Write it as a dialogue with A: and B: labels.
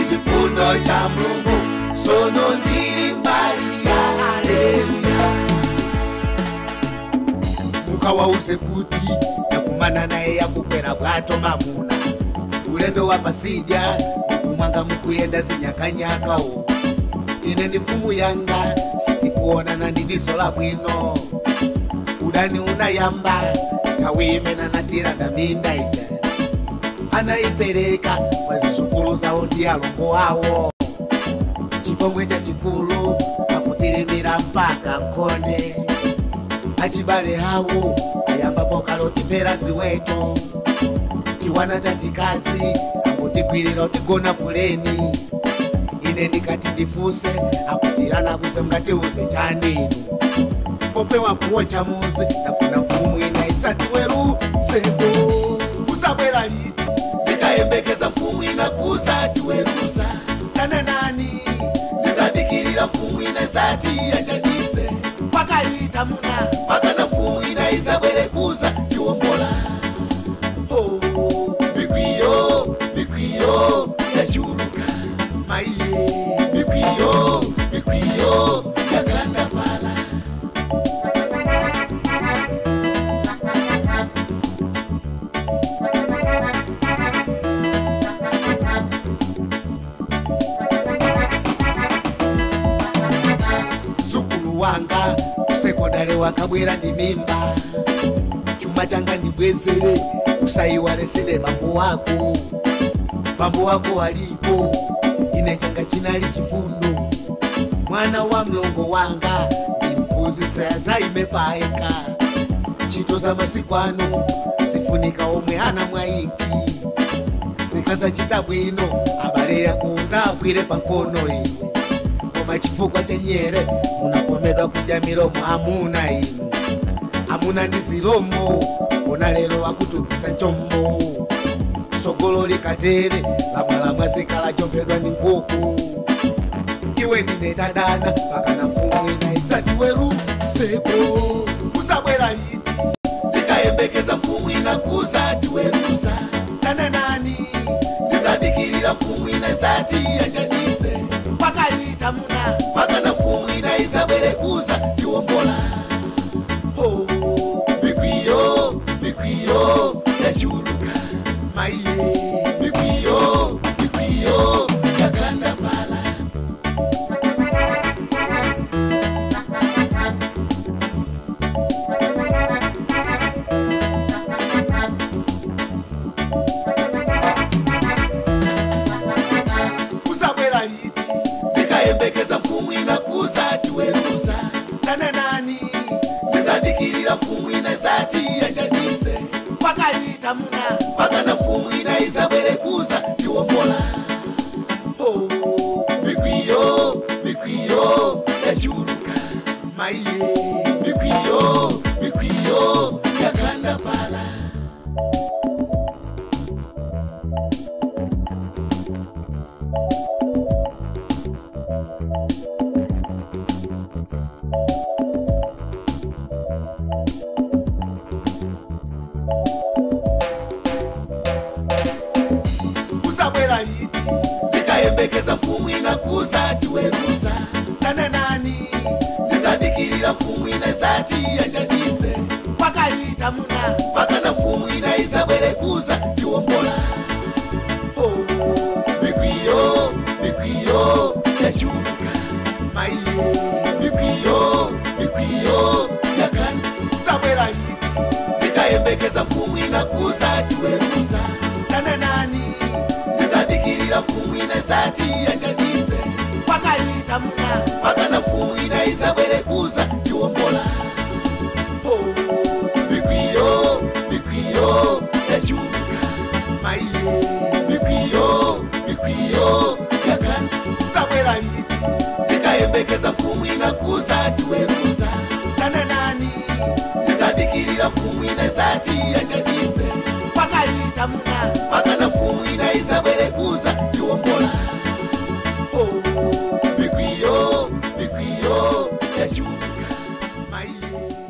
A: chifundo cha mulungu sono ndili mbali ya haleluya mukawauze kuti yakumana naye yakukwera bwato mamuna ulendo wa pasidya kumwanga mukuyenda zinyakanyakawo ine ndi mfumu yanga sitikuonana ndi diso la bwino udani unayamba nthawi imene anatiranda minda ife anayipereka kwa zizukulu zawo ndi alongo awo chipongwe chachikulu akutirimira mpaka nkhonde achibale hawo ayambapo kalotipera ziweto tiwana tatikazi akutigwirira utigona puleni ine ndikati ndifuse akuti anakuze mngatiuze chaninu popewa kuwo chamuzi ndafuna mfumu ina isati weruseko usabwera liti ndikayembekeza mfumu ina kusati werusa kana nani ndizadikirira mfumu ina isati yachanise pakalita muna pakana mfumu ina isabwere kuza tiwombola Oh, mikwiyo mikwiyo yachuluka maiye mikwiyo mikwiyo yakandapala mzukulu wanga kusekondari wakabwera ndi mimba chuma changa ndibwezere usayiwalesere bambo wako bambo wako walipo ine changa chinali chifundo mwana wa mlongo wanga ndimphunzisa yazaime paeka ntchito za masiku ano zifunika omwe ana mwayinki zikazachita bwino abale yakuza agwire pankono iwe koma chifukwa chenyere munakomedwa kudya milomo amuna inu amuna ndi zilombo ona lero akutupisa njombo sogolo likatere lamwalamwa zikala chompedwa ndi nkhuku iwe ndine tadana pakana mfumu ina isati weruseko usabwera liti ndikayembekeza mfumu ina kusati werusa kana nani ndizadikirira mfumu ina isati yachanise pakalita muna pakana mfumu ina isabwere kuza tiwombola Oh, mikwiyo mikwiyo yachuluka maiye mikwiyo mikwiyo yakandapala usabwera liti ndikayembekeza mfumu ina kusati werusa kana nani ndizadikirira mfumu ina isati yachanise pakalita muna pakana mfumu ina isabwere kuza tiwombola Oh, mikwiyo mikwiyo yachuluka maiye mikwiyo mikwiyo yakandapala usabwera liti ndikayembekeza mfumu ina kusati werusa kana nani ndizadikirira mfumu ina isati yachanise pakalita muna pakana mfumu ina isabwere kuza tiwombola Oh, mikwiyo mikwiyo yachuluka maiye mikwiyo mikwiyo yakanda usabwera liti ndikayembekeza mfumu ina kusati werusa kana nani ndizadikirira mfumu ina isati yachanise pakalita muna pakana mfumu ina isabwere kuza tiwombola Oh, mikwiyo mikwiyo yachuluka maiye mikwiyo mikwiyo yakanda usabwera liti ndikayembekeza mfumu ina kusati werusa kana nani ndizadikirira mfumu ina isati yachanise pakalita muna pakana mfumu ina isabwere kuza tiwombola Oh, mikwiyo mikwiyo yachuluka maiye